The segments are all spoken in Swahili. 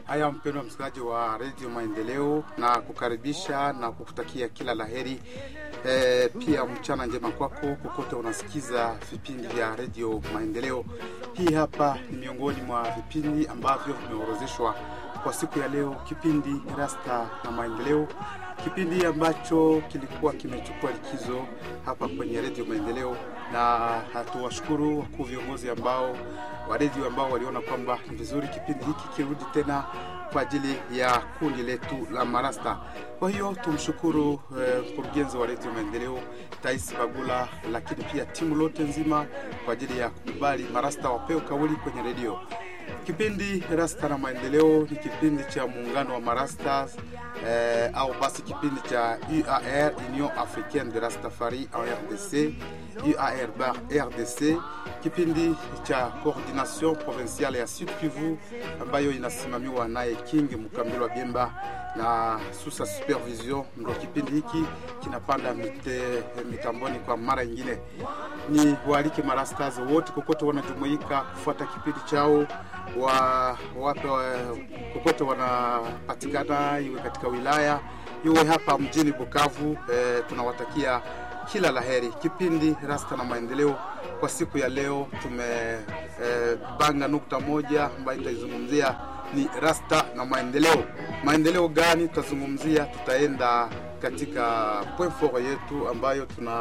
Haya, mpendwa msikilizaji wa redio Maendeleo, na kukaribisha na kukutakia kila laheri e, pia mchana njema kwako kokote unasikiza vipindi vya redio Maendeleo. Hii hapa ni miongoni mwa vipindi ambavyo vimeorozeshwa kwa siku ya leo, kipindi Rasta na Maendeleo, kipindi ambacho kilikuwa kimechukua likizo hapa kwenye redio Maendeleo, na hatuwashukuru wakuu viongozi ambao wa redio ambao waliona kwamba ni vizuri kipindi hiki kirudi tena kwa ajili ya kundi letu la marasta. Kwa hiyo tumshukuru mkurugenzi eh, wa redio Maendeleo Tais Bagula, lakini pia timu lote nzima kwa ajili ya kukubali marasta wapewe kauli kwenye redio. Kipindi Rasta na Maendeleo ni kipindi cha muungano wa marasta eh, au basi kipindi cha UAR, Union Africaine de Rastafari en RDC, UAR bar RDC, kipindi cha coordination provinciale ya Sud Kivu ambayo inasimamiwa naye King Mkambilwa Biemba na susa supervision. Ndo kipindi hiki kinapanda mite, mitamboni kwa mara nyingine. Ni waalike marastas wote kokote wanajumuika kufuata kipindi chao wa wape kokote wanapatikana, iwe katika wilaya iwe hapa mjini Bukavu. E, tunawatakia kila laheri. Kipindi Rasta na Maendeleo kwa siku ya leo tumebanga e, nukta moja ambayo itaizungumzia ni Rasta na maendeleo. Maendeleo gani tutazungumzia? Tutaenda katika point fort yetu ambayo tuna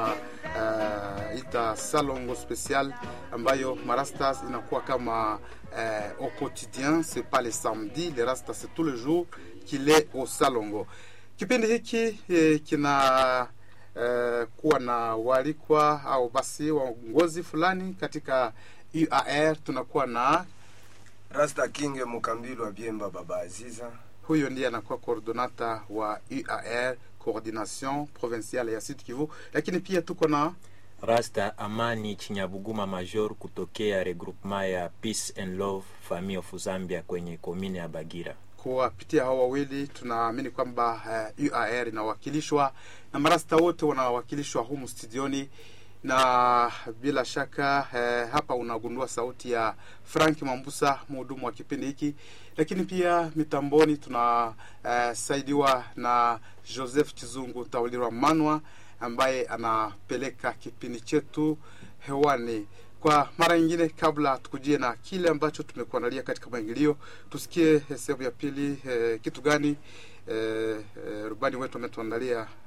uh, ita salongo special ambayo marastas inakuwa kama uh, au quotidien c'est pas le samedi le rasta c'est tous les jours qu'il est au salongo. Kipindi hiki eh, kina uh, kuwa na walikwa au basi waongozi fulani katika UAR. Tunakuwa na Rasta King Mukambilwa Biemba Baba Aziza, huyo ndiye anakuwa coordonata wa UAR coordination provinciale ya Sud Kivu, lakini pia tuko na Rasta Amani Chinyabuguma Major kutokea regroupement ya Peace and Love Family of Zambia kwenye komine ya Bagira. Kuwapitia hao wawili tunaamini kwamba uh, UAR inawakilishwa na marasta wote wanawakilishwa humu studioni na bila shaka eh, hapa unagundua sauti ya Frank Mambusa, mhudumu wa kipindi hiki, lakini pia mitamboni tunasaidiwa eh, na Joseph Chizungu Taulirwa Manwa ambaye anapeleka kipindi chetu hewani kwa mara nyingine. Kabla tukujie na kile ambacho tumekuandalia katika maingilio, tusikie sehemu ya pili eh, kitu gani eh, eh, rubani wetu ametuandalia